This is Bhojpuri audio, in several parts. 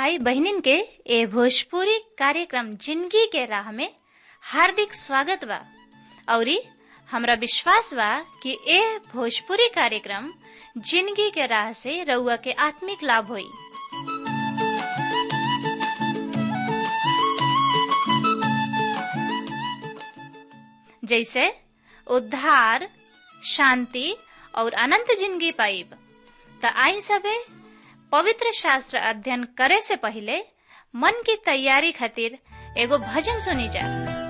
भाई बहनिन के ए भोजपुरी कार्यक्रम जिंदगी के राह में हार्दिक स्वागत बा औरी हमरा विश्वास बा कि ए भोजपुरी कार्यक्रम जिंदगी के राह से रउआ के आत्मिक लाभ होई जैसे उद्धार शांति और अनंत जिंदगी पाइब त आई सबे पवित्र शास्त्र अध्ययन करे से पहले मन की तैयारी खातिर एगो भजन सुनी जा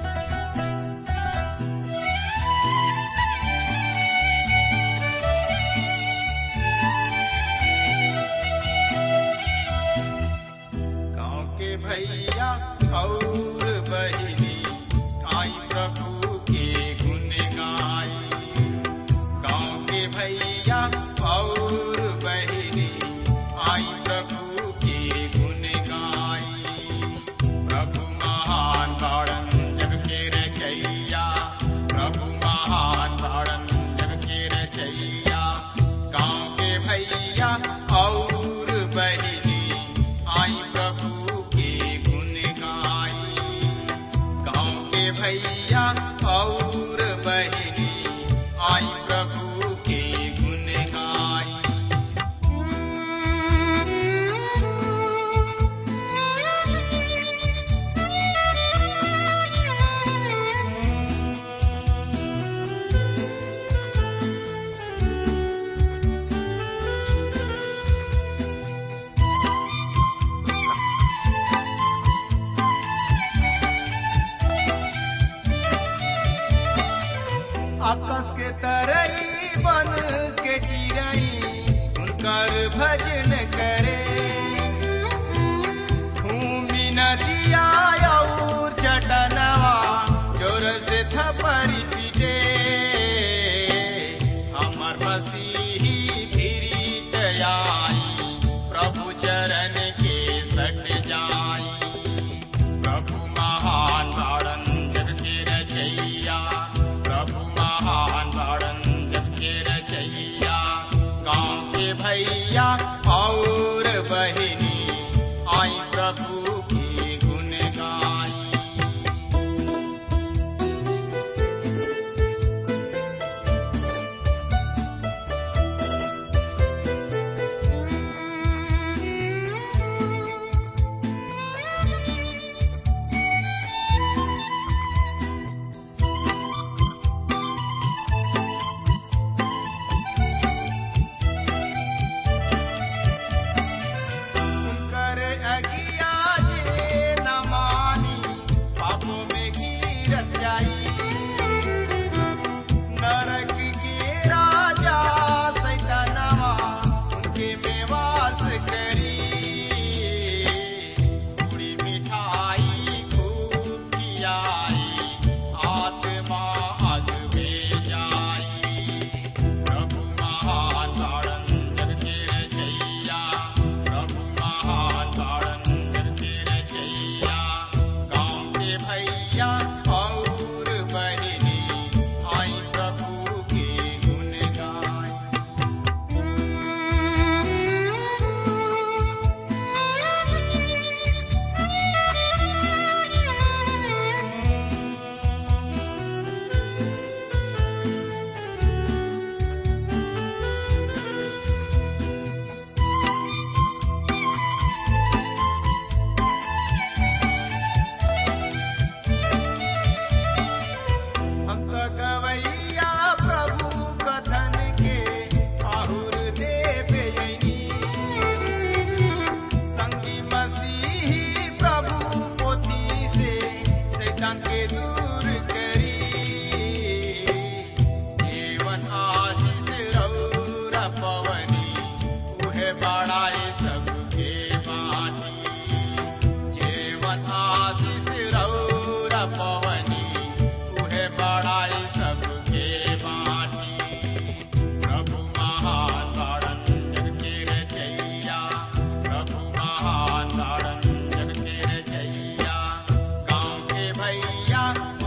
गाँव के भैया और बहनी आई प्रभु के गुण गाई गाँव के भैया और बहनी आई प्रभु के गुण गाई प्रभु महान तारण जग के रचैया प्रभु महान तारण जग के रचैया गाँव के भैया और बहनी आई प्रभु के गुण गाई गाँव के भैया और बहनी आई प्रभु के गुण गाई आकाश के तरई बन के चिड़ई उनकर भजन करे भूमि नदिया और चटनवा जोर से थपरी पीटे हमर मसीही फिरीत आई प्रभु चरण के सट जाई प्रभु महान तारण जग के रचैया प्रभु महान तारण जग के रचैया गाँव के भैया और बहनी आई प्रभु की गुण गाई कर अगिया जे न मानी पापों में गिरत जाई नरक के राजा सैतानवा उनके में वास करी पूरी मिठाई खूब खियाई आत्मा अग में जाई प्रभु महान तारण जग के रचैया प्रभु महान तारण जग के रचैया गाँव के भैया और बहनी आई प्रभु के गुण गाई हम तो गवैया प्रभु कथन के आहुर देवे यनी संगी मसीही प्रभु पोथी से शैतान के दूर करी जीवन आशीष रौरा पवनी उहे बड़ाए सबके बानी जीवन आशीष रौरा पवनी उहे बड़ाई सबके बाटी प्रभु महान तारण जग के रचैया प्रभु महान तारण जग के रचैया गाँव के भैया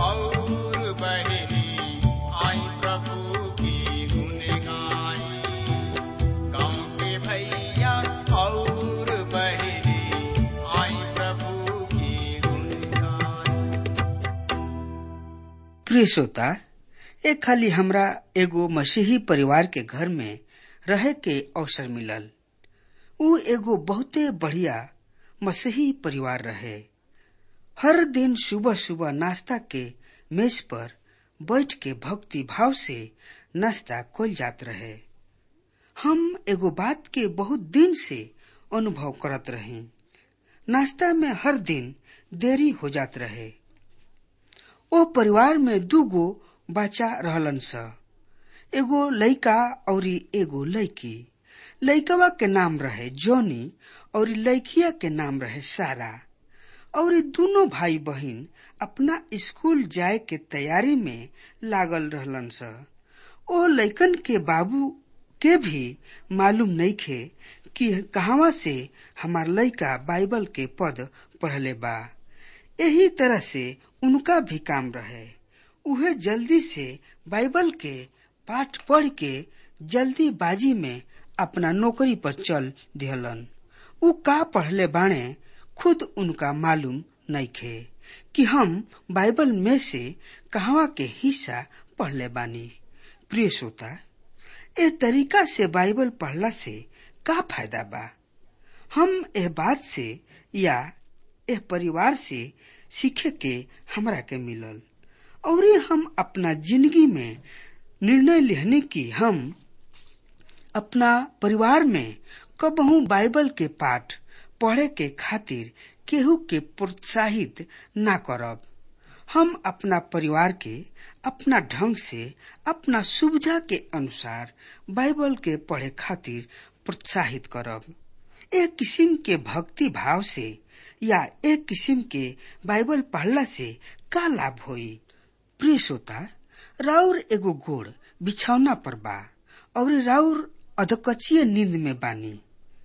प्रिय श्रोता ए खाली हमरा एगो मसीही परिवार के घर में रहे के अवसर मिलल उ एगो बहुते बढ़िया मसीही परिवार रहे हर दिन सुबह सुबह नाश्ता के मेज पर बैठ के भक्ति भाव से नाश्ता कल जात रहे हम एगो बात के बहुत दिन से अनुभव करत रही नाश्ता में हर दिन देरी हो जात रहे ओ परिवार में दूगो बच्चा रहलन स एगो लइका और एगो लइकी लइकवा के नाम रहे जॉनी और लइकिया के नाम रहे सारा और दोनों भाई बहन अपना स्कूल जाए के तैयारी में लागल रहलन स ओ लइकन के बाबू के भी मालूम नहीं खे कि कहवा से हमार लइका बाइबल के पद पढ़ले बा यही तरह से उनका भी काम रहे उहे जल्दी से बाइबल के पाठ पढ़ के जल्दी बाजी में अपना नौकरी पर चल दिहलन उ का पढ़ले बाणे खुद उनका मालूम नहीं खे कि हम बाइबल में से कहवा के हिस्सा पढ़ले बानी प्रिय श्रोता ए तरीका से बाइबल पढ़ला से का फायदा बा हम एह बात से या एह परिवार से सीखे के हमरा के मिलल और हम अपना जिंदगी में निर्णय लेने की हम अपना परिवार में कबहू बाइबल के पाठ पढ़े के खातिर केहू के प्रोत्साहित ना करब हम अपना परिवार के अपना ढंग से अपना सुविधा के अनुसार बाइबल के पढ़े खातिर प्रोत्साहित करब एक किस्म के भक्ति भाव से या एक किस्म के बाइबल पढ़ला से का लाभ होई प्रिय श्रोता राउर एगो गोड़ बिछौना पर बा और राउर अधकचिए नींद में बानी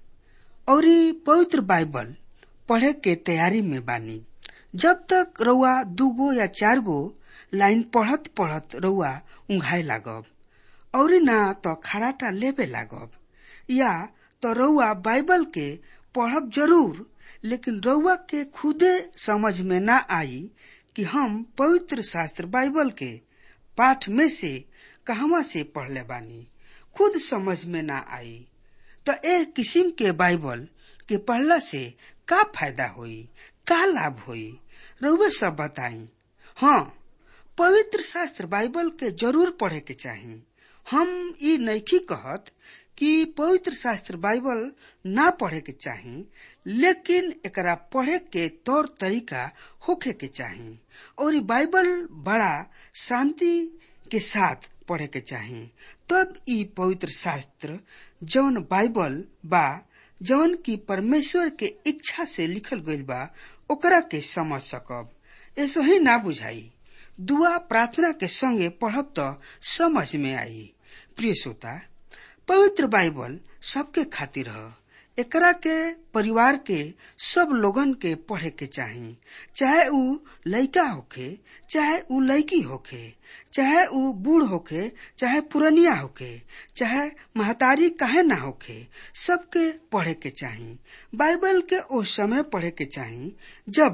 और पवित्र बाइबल पढ़े के तैयारी में बानी जब तक रउआ दूगो या चार गो लाइन पढ़त पढ़त रउआ उंघाए लागब और ना तो खराटा लेबे लागब या तो रउआ बाइबल के पढ़ब जरूर लेकिन रउआ के खुदे समझ में ना आई कि हम पवित्र शास्त्र बाइबल के पाठ में से कहवा से पढ़ले बानी खुद समझ में ना आई तो ए किस्म के बाइबल के पढ़ला से का फायदा होई का लाभ होई रउवे सब बताई हाँ पवित्र शास्त्र बाइबल के जरूर पढ़े के चाही हम ई नैखी कहत कि पवित्र शास्त्र बाइबल ना पढ़े के चाही लेकिन एकरा पढ़े के तौर तरीका होखे के चाही और बाइबल बड़ा शांति के साथ पढ़े के चाही तब ई पवित्र शास्त्र जौन बाइबल बा जौन की परमेश्वर के इच्छा से लिखल गईल बा ओकरा के समझ सकब ऐसा ही ना बुझाई दुआ प्रार्थना के संगे पढ़ब तो समझ में आई प्रिय श्रोता पवित्र बाइबल सबके खातिर ह एकरा के परिवार के सब लोगन के पढ़े के चाही चाहे ऊ लइका होखे चाहे ऊ लइकी होखे चाहे ऊ बूढ़ होखे चाहे पुरनिया होखे चाहे महतारी काहे ना होखे सबके पढ़े के चाही बाइबल के ओ समय पढ़े के चाही जब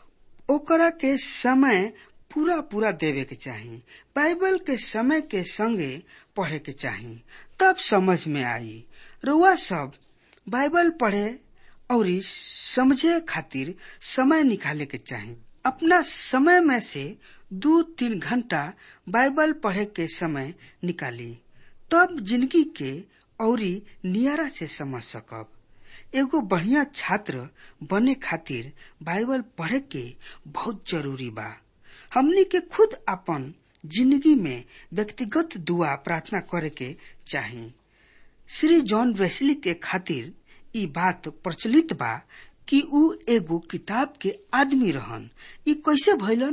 ओकरा के समय पूरा पूरा देवे के चाही बाइबल के समय के संगे पढ़े के चाही तब समझ में आई रुआ सब बाइबल पढ़े और समझे खातिर समय निकाले के चाही अपना समय में से दो तीन घंटा बाइबल पढ़े के समय निकाली तब जिंदगी के और नियारा से समझ सकब एगो बढ़िया छात्र बने खातिर बाइबल पढ़े के बहुत जरूरी बा हमनी के खुद अपन जिंदगी में व्यक्तिगत दुआ प्रार्थना करे के चाही श्री जॉन वेस्ली के खातिर ई बात प्रचलित बा कि ऊ एगो किताब के आदमी रहन ई कैसे भइलन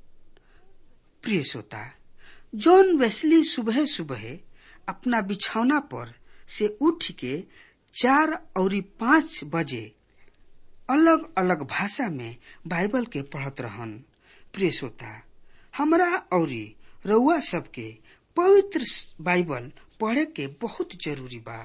प्रिय श्रोता जॉन वेस्ली सुबह सुबह अपना बिछौना पर से उठ के चार और पाँच बजे अलग अलग भाषा में बाइबल के पढ़त रहन प्रिय श्रोता हमरा और रउआ सबके पवित्र बाइबल पढ़े के बहुत जरूरी बा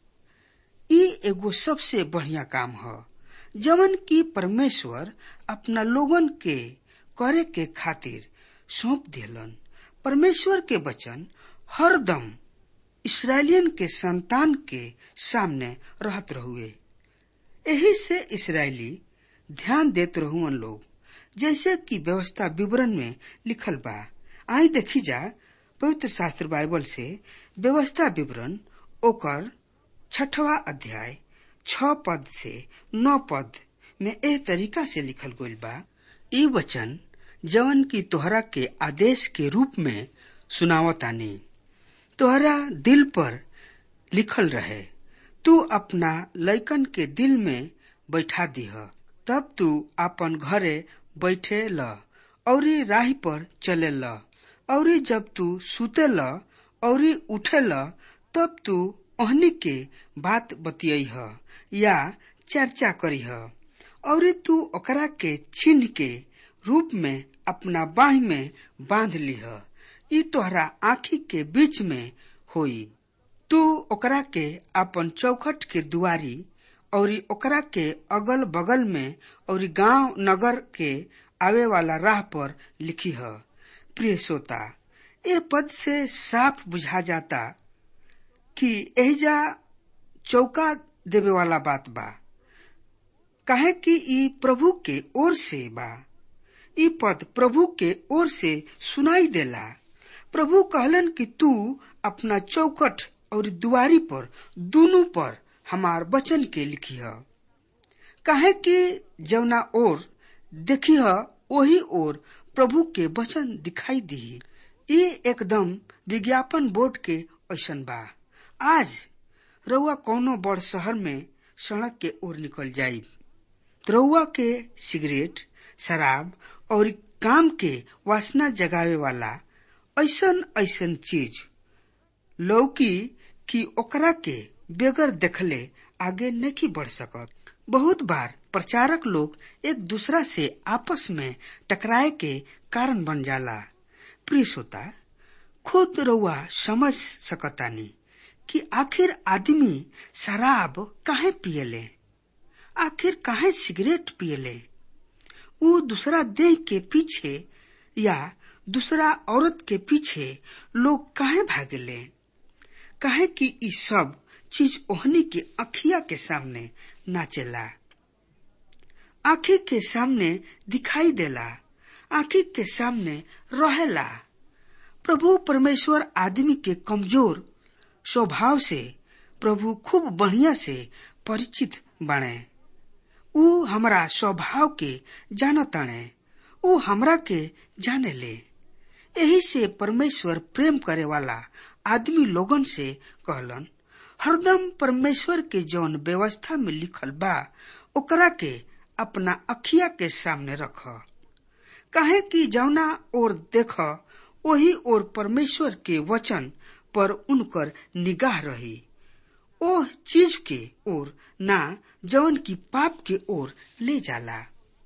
ई एगो सबसे बढ़िया काम ह जवन की परमेश्वर अपना लोगन के करे के खातिर सौंप दिलन परमेश्वर के वचन हरदम इसराइलियन के संतान के सामने रहत रहुए यही से इसराइली ध्यान देत रहुअन लोग जैसे कि व्यवस्था विवरण में लिखल बा आई देखी जा पवित्र शास्त्र बाइबल से व्यवस्था विवरण ओकर छठवा अध्याय छ पद से नौ पद में एह तरीका से लिखल गईल बा ई वचन जवन की तोहरा के आदेश के रूप में सुनावतानी तोहरा दिल पर लिखल रहे तू अपना लैकन के दिल में बैठा दीह तब तू अपन घरे बैठे ल औरी राह पर चले ल औरी जब तू सुते ल औरी उठे ल तब तू ओहनी के बात बतियह या चर्चा करीह औरी तू ओकरा के चिन्ह के रूप में अपना बाह में बांध लिह ई तोहरा आँखी के बीच में होई तू ओकरा के अपन चौखट के दुआरी और ओकरा के अगल बगल में और गांव नगर के आवे वाला राह पर लिखी है प्रिय श्रोता ये पद से साफ बुझा जाता कि एहिजा चौका देवे वाला बात बा काहे कि ई प्रभु के ओर से बा ई पद प्रभु के ओर से सुनाई देला प्रभु कहलन कि तू अपना चौकट और दुआरी पर दोनों पर हमार वचन के लिखी है काहे कि जवना ओर देखी है वही ओर प्रभु के वचन दिखाई दी ये एकदम विज्ञापन बोर्ड के ऐसन बा आज रउआ कौनो बड़ शहर में सड़क के ओर निकल जाई रउआ के सिगरेट शराब और काम के वासना जगावे वाला ऐसन ऐसन चीज लौकी कि ओकरा के बेगर देखले आगे नहीं बढ़ सकत बहुत बार प्रचारक लोग एक दूसरा से आपस में टकराए के कारण बन जाला प्रिय श्रोता खुद रउआ समझ सकतानी कि आखिर आदमी शराब काहे पियले आखिर काहे सिगरेट पियले वो दूसरा देह के पीछे या दूसरा औरत के पीछे लोग काहे भागले काहे कि ई सब चीज ओहनी के अखिया के सामने नाचेला आखी के सामने दिखाई देला आखी के सामने रहेला प्रभु परमेश्वर आदमी के कमजोर स्वभाव से प्रभु खूब बढ़िया से परिचित बने ऊ हमरा स्वभाव के जानताणे ऊ हमरा के जाने ले यही से परमेश्वर प्रेम करे वाला आदमी लोगन से कहलन हरदम परमेश्वर के जौन व्यवस्था में लिखल बा ओकरा के अपना अखिया के सामने रख काहे कि जौना ओर देख वही ओर परमेश्वर के वचन पर उनकर निगाह रही ओ चीज के ओर ना जौन की पाप के ओर ले जाला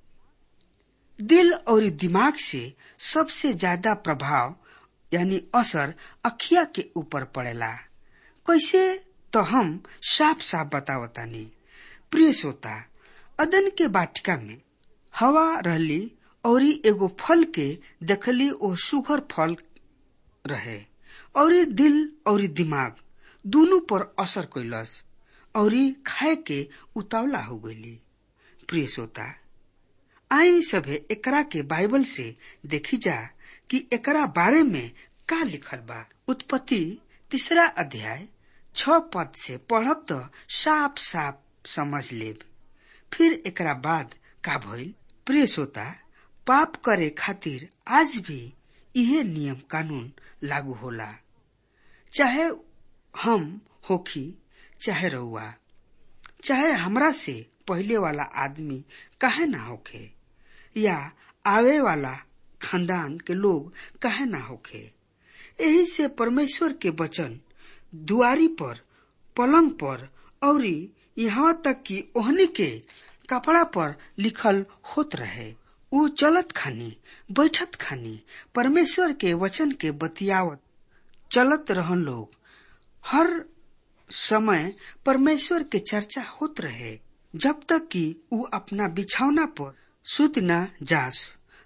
दिल और दिमाग से सबसे ज्यादा प्रभाव यानी असर अखिया के ऊपर पड़ेला कैसे तो हम साफ साफ बतावतानी प्रिय श्रोता अदन के बाटिका में हवा रहली और एगो फल के देखली ओ सुघर फल रहे और दिल और दिमाग दोनों पर असर कैलस और खाए के उतावला हो गई प्रिय श्रोता आई सभे एकरा के बाइबल से देखी जा कि एकरा बारे में का लिखल बा उत्पत्ति तीसरा अध्याय छ पद से पढ़ब तो साफ साफ समझ लेब फिर एकरा बाद का भइल प्रिय श्रोता पाप करे खातिर आज भी इहे नियम कानून लागू होला चाहे हम होखी चाहे रहुआ चाहे हमरा से पहले वाला आदमी काहे ना होखे या आवे वाला खानदान के लोग काहे ना होखे यही से परमेश्वर के वचन दुआरी पर पलंग पर और यहाँ तक कि ओहनी के कपड़ा पर लिखल होत रहे ऊ चलत खानी बैठत खानी परमेश्वर के वचन के बतियावत चलत रहन लोग हर समय परमेश्वर के चर्चा होत रहे जब तक कि ऊ अपना बिछौना पर सुत न जास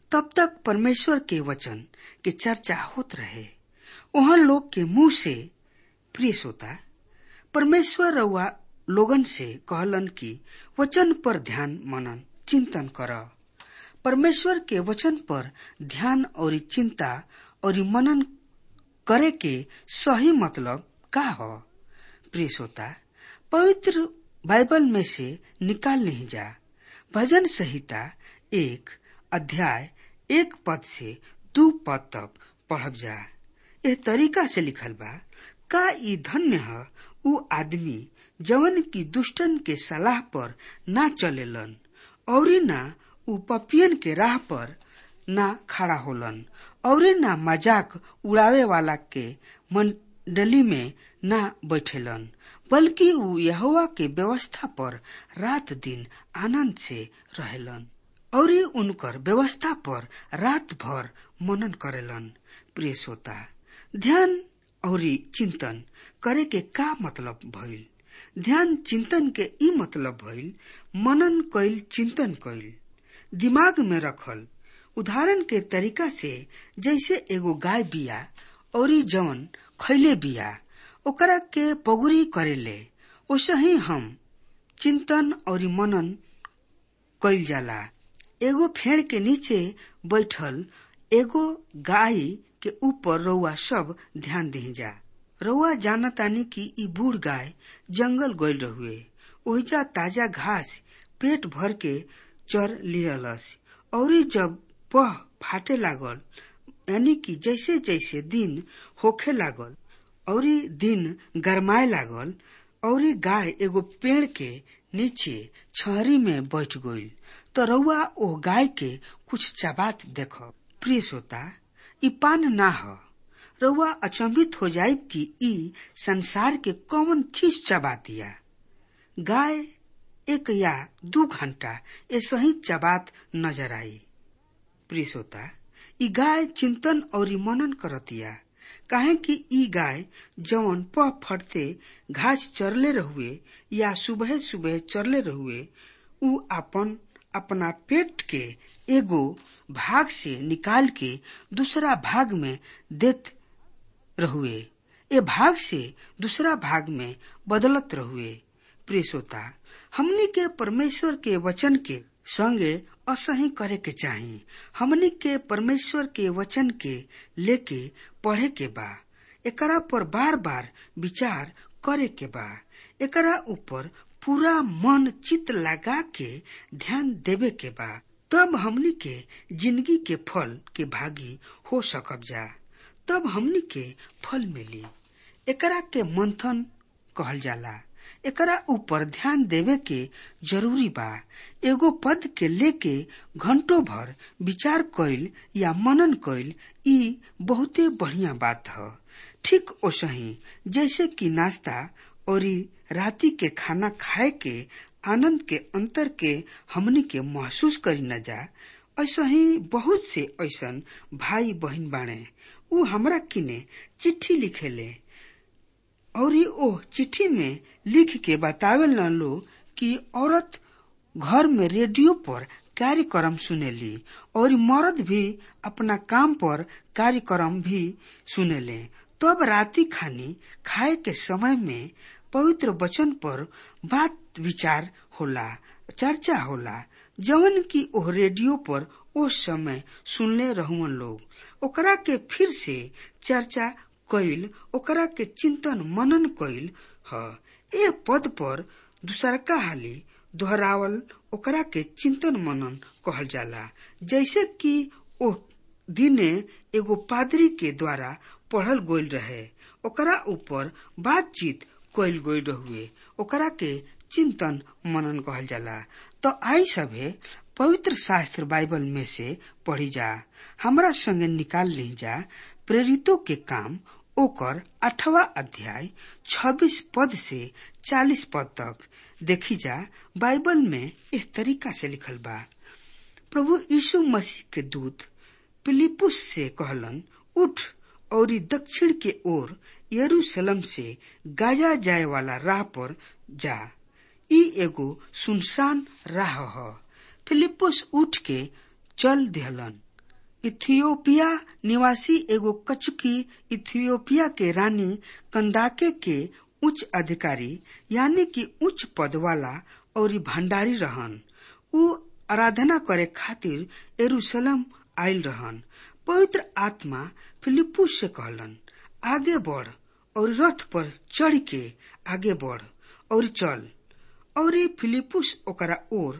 तब तक परमेश्वर के वचन के चर्चा होत रहे वहां लोग के मुंह से प्रिय श्रोता परमेश्वर रउआ लोगन से कहलन कि वचन पर ध्यान मनन चिंतन कर परमेश्वर के वचन पर ध्यान और चिंता और मनन करे के सही मतलब का हो प्रिय श्रोता पवित्र बाइबल में से निकाल नहीं जा भजन संहिता एक अध्याय एक पद से दू पद तक पढ़ब जा एह तरीका से लिखल बा का ई धन्य है उ आदमी जवन की दुष्टन के सलाह पर ना चलेलन और ना उ पपियन के राह पर ना खड़ा होलन और ना मजाक उड़ावे वाला के मंडली में ना बैठेलन बल्कि उ यहोवा के व्यवस्था पर रात दिन आनंद से रहेलन और उनकर व्यवस्था पर रात भर मनन करेलन प्रिय श्रोता ध्यान और चिंतन करे के का मतलब भइल ध्यान चिंतन के ई मतलब भइल मनन कइल चिंतन कइल दिमाग में रखल उदाहरण के तरीका से जैसे एगो गाय बिया और जवन खैले बिया ओकरा के पगुरी करेले ओसे ही हम चिंतन और मनन कइल जाला एगो फेड़ के नीचे बैठल एगो गाय के ऊपर रउआ सब ध्यान दही जा रउआ जानतानी कि ई बूढ़ गाय जंगल गइल रहुए ओहिजा ताजा घास पेट भर के चर लियलस और जब पह फाटे लागल यानी कि जैसे जैसे दिन होखे लागल और दिन गरमाए लागल और गाय एगो पेड़ के नीचे छहरी में बैठ गई तो रउआ ओ गाय के कुछ चबात देख प्रिय श्रोता ई पान ना ह रउआ अचंभित हो जाये कि ई संसार के कौन चीज चबा दिया गाय एक या दू घंटा ऐसे ही चबात नजर आई प्रिय श्रोता ई गाय चिंतन और मनन करतिया काहे कि ई गाय जवन पह फटते घास चरले रहुए या सुबह सुबह चरले रहुए उ अपन अपना पेट के एगो भाग से निकाल के दूसरा भाग में देत रहुए ए भाग से दूसरा भाग में बदलत रहुए प्रिय श्रोता हमनी के परमेश्वर के वचन के संगे असही करे के चाही हमनी के परमेश्वर के वचन के लेके पढ़े के बा एकरा पर बार बार विचार करे के बा एकरा ऊपर पूरा मन चित लगा के ध्यान देवे के बा तब हमनी के जिंदगी के फल के भागी हो सकब जा तब हमनी के फल मिली एकरा के मंथन कहल जाला एकरा ऊपर ध्यान देवे के जरूरी बा एगो पद के लेके घंटों भर विचार कइल या मनन कइल ई बहुते बढ़िया बात ह ठीक ओसही जैसे कि नाश्ता और राती के खाना खाए के आनंद के अंतर के हमनी के महसूस करी न जा ऐसा ही बहुत से ऐसन भाई बहन बाणे उ हमरा किने चिट्ठी लिखेले और ओ चिट्ठी में लिख के बतावे न लो कि औरत घर में रेडियो पर कार्यक्रम सुनेली और मर्द भी अपना काम पर कार्यक्रम भी सुनेले तब राति खानी खाए के समय में पवित्र वचन पर बात विचार होला चर्चा होला जवन की ओह रेडियो पर ओ समय सुनले रहुअन लोग ओकरा के फिर से चर्चा कइल ओकरा के चिंतन मनन कइल ह ए पद पर दूसरका हाली दोहरावल ओकरा के चिंतन मनन कहल जाला जैसे कि ओ दिने एगो पादरी के द्वारा पढ़ल गोल रहे ओकरा ऊपर बातचीत कइल गोल रहुए ओकरा के चिंतन मनन कहल जाला तो आई सभे पवित्र शास्त्र बाइबल में से पढ़ी जा हमरा संगे निकाल ली जा प्रेरितों के काम ओकर अठवा अध्याय छब्बीस पद से चालीस पद तक देखी जा बाइबल में इस तरीका से लिखल बा प्रभु यीशु मसीह के दूत पिलिपुस से कहलन उठ और दक्षिण के ओर यरूशलेम से गाजा जाए वाला राह पर जा ई एगो सुनसान राह ह फिलिपुस उठ के चल दिहलन इथियोपिया निवासी एगो कचुकी इथियोपिया के रानी कंदाके के उच्च अधिकारी यानी कि उच्च पद वाला और भंडारी रहन उ आराधना करे खातिर एरूशलेम आयल रहन पवित्र आत्मा फिलिपुस से कहलन आगे बढ़ और रथ पर चढ़ के आगे बढ़ और चल और फिलिपुस ओकरा ओर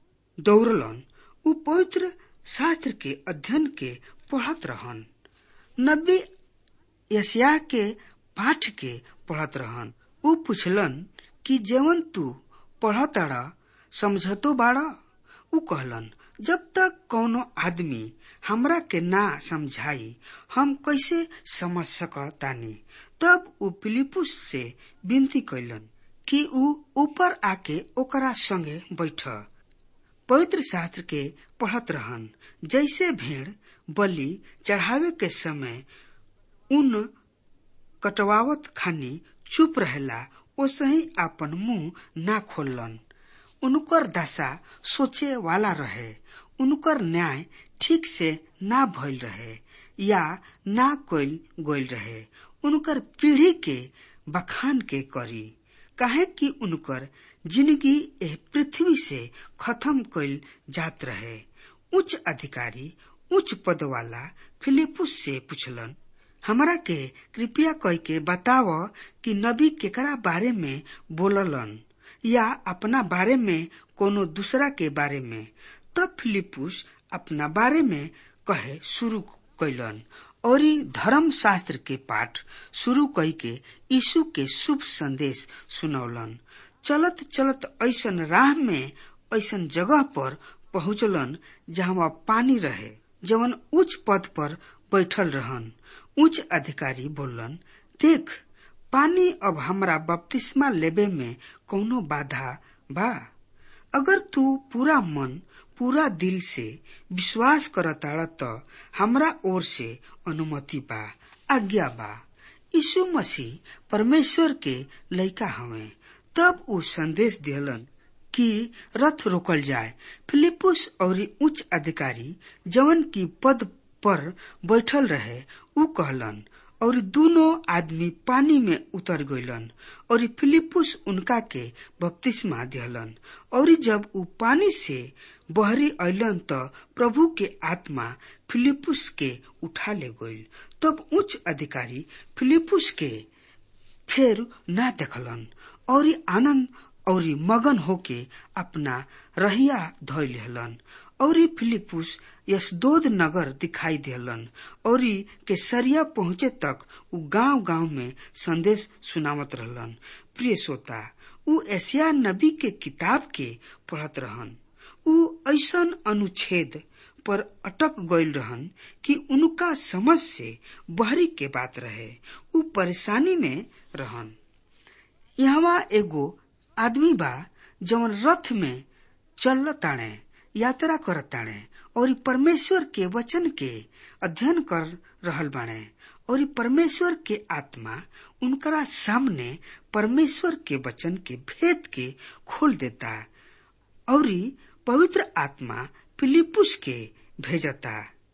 दौड़लन उ पवित्र शास्त्र के अध्ययन के पढ़त रहन नबी यसिया के पाठ के पढ़त रहन उ पूछलन कि जेवन तू पढ़ताड़ा समझतो बाड़ा उ कहलन जब तक कौनो आदमी हमरा के ना समझाई हम कैसे समझ सकतानी तब उ फिलिपुस से विनती कैलन कि उ ऊपर आके ओकरा संगे बैठ पवित्र शास्त्र के पढ़त रहन जैसे भेड़ बलि चढ़ावे के समय उन कटवावत खानी चुप रहेला ओसे ही आपन मुंह ना खोलन उनकर दशा सोचे वाला रहे उनकर न्याय ठीक से ना भइल रहे या ना कोइल गोइल रहे उनकर पीढ़ी के बखान के करी काहे कि उनकर जिंदगी एह पृथ्वी से खत्म कइल जात रहे उच्च अधिकारी उच्च पद वाला फिलिपुस से पूछलन हमरा के कृपया कह के बताव कि नबी केकरा बारे में बोललन या अपना बारे में कोनो दूसरा के बारे में तब फिलिपुस अपना बारे में कहे शुरू कैलन और धर्म शास्त्र के पाठ शुरू कई के यीशु के शुभ संदेश सुनौलन चलत चलत ऐसन राह में ऐसन जगह पर पहुंचलन जहाँ पानी रहे जवन उच्च पद पर बैठल रहन उच्च अधिकारी बोलन देख पानी अब हमरा बपतिस्मा लेबे में कौनो बाधा बा अगर तू पूरा मन पूरा दिल से विश्वास करताड़ त हमरा ओर से अनुमति बा आज्ञा बा यीशु मसीह परमेश्वर के लइका हवे तब उ संदेश दिलन कि रथ रोकल जाए फिलिपुस और उच्च अधिकारी जवन की पद पर बैठल रहे उ कहलन और दोनों आदमी पानी में उतर गइलन और फिलिपुस उनका के बपतिस्मा दिहलन और जब उ पानी से बहरी अलन त प्रभु के आत्मा फिलिपुस के उठा ले गइल तब उच्च अधिकारी फिलिपुस के फेर ना देखलन और आनंद और मगन होके अपना रहिया धोल हलन और फिलिपुस यशदोद नगर दिखाई दिलन और केसरिया पहुंचे तक उ गांव गांव में संदेश सुनावत रहलन प्रिय श्रोता उ एशिया नबी के किताब के पढ़त रहन उ ऐसन अनुच्छेद पर अटक गइल रहन कि उनका समझ से बहरी के बात रहे उ परेशानी में रहन यहाँ एगो आदमी बा जवन रथ में चल ताणे यात्रा कर ताणे और परमेश्वर के वचन के अध्ययन कर रहल बाणे और परमेश्वर के आत्मा उनकरा सामने परमेश्वर के वचन के भेद के खोल देता और पवित्र आत्मा फिलिपुस के भेजता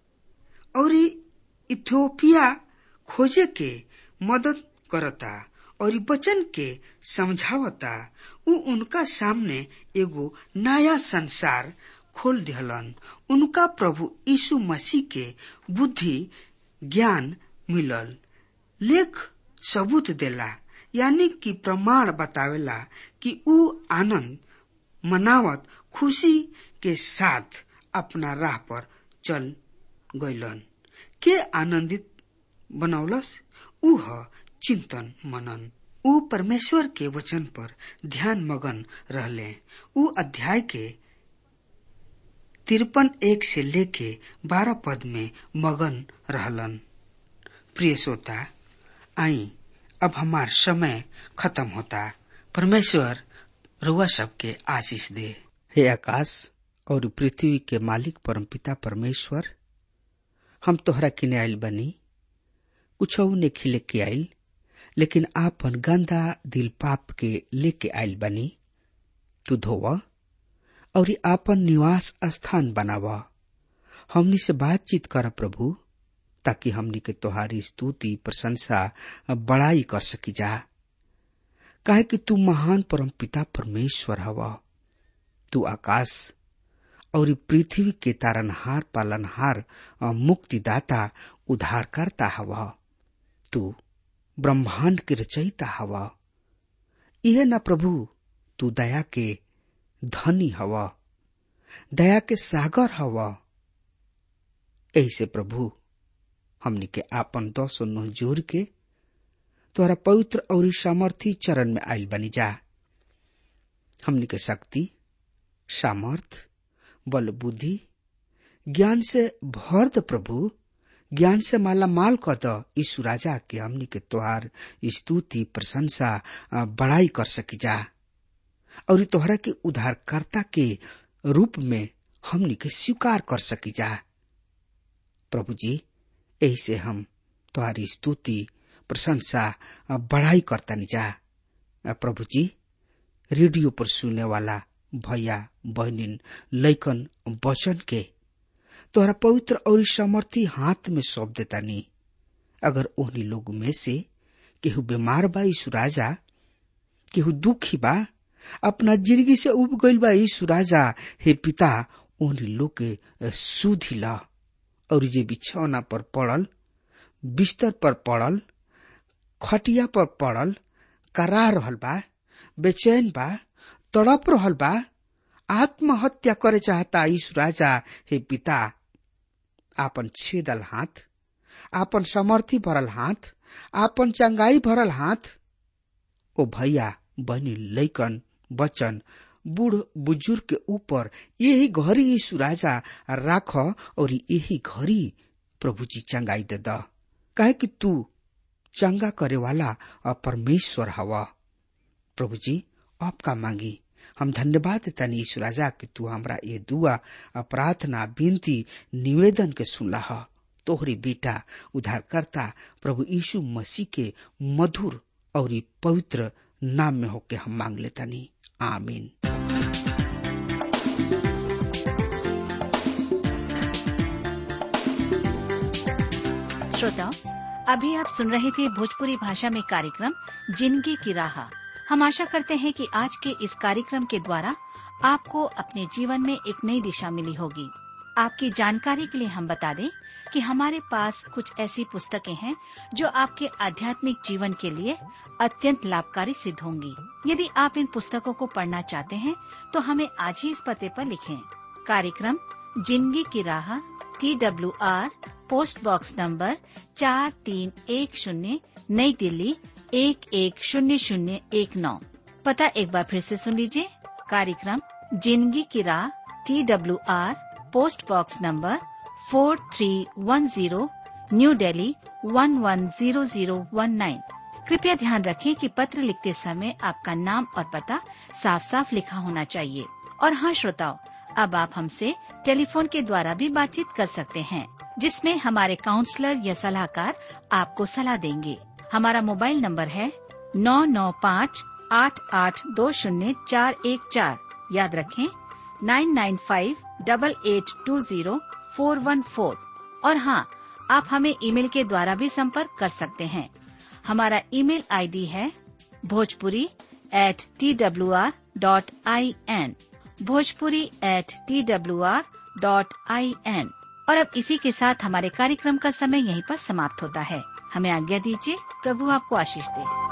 और इथियोपिया खोजे के मदद करता और वचन के समझावता उ उनका सामने एगो नया संसार खोल दिहलन उनका प्रभु यीशु मसीह के बुद्धि ज्ञान मिलल लेख सबूत देला यानी कि प्रमाण बतावेला कि उ आनंद मनावत खुशी के साथ अपना राह पर चल गइलन के आनंदित बनौलस उ चिंतन मनन उ परमेश्वर के वचन पर ध्यान मगन रहले उ अध्याय के तिरपन एक से लेके बारह पद में मगन रहलन प्रिय श्रोता आई अब हमार समय खत्म होता परमेश्वर रुआ सबके आशीष दे हे आकाश और पृथ्वी के मालिक परमपिता परमेश्वर हम तोहरा किने आयल बनी कुछ ने खिले के आयल लेकिन आपन गंदा दिल पाप के लेके आयल बनी तू धोव और आपन निवास स्थान बनाव हमनी से बातचीत कर प्रभु ताकि हमनी के तोहारी स्तुति प्रशंसा बड़ाई कर सकी जा काहे कि तू महान परम पिता परमेश्वर हवा तू आकाश और पृथ्वी के तारनहार पालनहार मुक्तिदाता उद्धारकर्ता हवा तू ब्रह्मांड के रचयिता हवा यह न प्रभु तू दया के धनी हवा दया के सागर हवा ऐसे प्रभु हमनी के आपन दस नोह जोर के तोहरा पवित्र और सामर्थी चरण में आयल बनी जा हमनी के शक्ति सामर्थ बल बुद्धि ज्ञान से भर द प्रभु ज्ञान से माला माल क द यीशु राजा के हमनी के तोहार स्तुति प्रशंसा बड़ाई कर सकी जा और तोहरा के उद्धारकर्ता के रूप में हमनी के स्वीकार कर सकी जा प्रभु जी यही से हम तुम्हारी स्तुति प्रशंसा बड़ाई करता जा प्रभु जी रेडियो पर सुनने वाला भैया बहनिन लैकन वचन के तोहरा पवित्र और समर्थी हाथ में सौंप देता नी अगर ओहनी लोग में से केहू बीमार बा यीशु राजा केहू दुखी बा अपना जिंदगी से उब गईल बा यीशु राजा हे पिता ओहनी लोग के सुधी ला और जे बिछौना पर पड़ल बिस्तर पर पड़ल खटिया पर पड़ल करा रहल बा बेचैन बा तड़प रहल बा आत्महत्या करे चाहता यीशु राजा हे पिता आपन छेदल हाथ आपन समर्थी भरल हाथ आपन चंगाई भरल हाथ ओ भैया बनी लैकन बचन बूढ़ बुजुर्ग के ऊपर यही घड़ी यीशु राजा राख और यही घड़ी प्रभु जी चंगाई दे द कहे कि तू चंगा करे वाला परमेश्वर हवा प्रभु जी आपका मांगी हम धन्यवाद देता यीशु राजा कि तू हमरा ये दुआ प्रार्थना विनती निवेदन के सुनला ह तोहरी बेटा उद्धारकर्ता प्रभु यीशु मसीह के मधुर और पवित्र नाम में होके हम मांग लेतानी आमीन श्रोताओं अभी आप सुन रहे थे भोजपुरी भाषा में कार्यक्रम जिंदगी की राह हम आशा करते हैं कि आज के इस कार्यक्रम के द्वारा आपको अपने जीवन में एक नई दिशा मिली होगी आपकी जानकारी के लिए हम बता दें कि हमारे पास कुछ ऐसी पुस्तकें हैं जो आपके आध्यात्मिक जीवन के लिए अत्यंत लाभकारी सिद्ध होंगी यदि आप इन पुस्तकों को पढ़ना चाहते हैं तो हमें आज ही इस पते पर लिखें कार्यक्रम जिंदगी की राह T W R post box number चार तीन एक शून्य नई दिल्ली एक एक शून्य शून्य एक नौ पता एक बार फिर से सुन लीजिए कार्यक्रम जिंदगी की राह T W R post box number four three one zero new Delhi one one zero zero one nine कृपया ध्यान रखें कि पत्र लिखते समय आपका नाम और पता साफ साफ लिखा होना चाहिए और हाँ श्रोताओं अब आप हमसे टेलीफोन के द्वारा भी बातचीत कर सकते हैं जिसमें हमारे काउंसलर या सलाहकार आपको सलाह देंगे हमारा मोबाइल नंबर है नौ नौ पाँच आठ आठ दो शून्य चार एक चार याद रखें nine nine five double eight two zero four one four और हाँ आप हमें ईमेल के द्वारा भी संपर्क कर सकते हैं हमारा ईमेल आईडी है Bhojpuri at T W R dot I N Bhojpuri at T W R dot I N और अब इसी के साथ हमारे कार्यक्रम का समय यहीं पर समाप्त होता है हमें आज्ञा दीजिए प्रभु आपको आशीष दे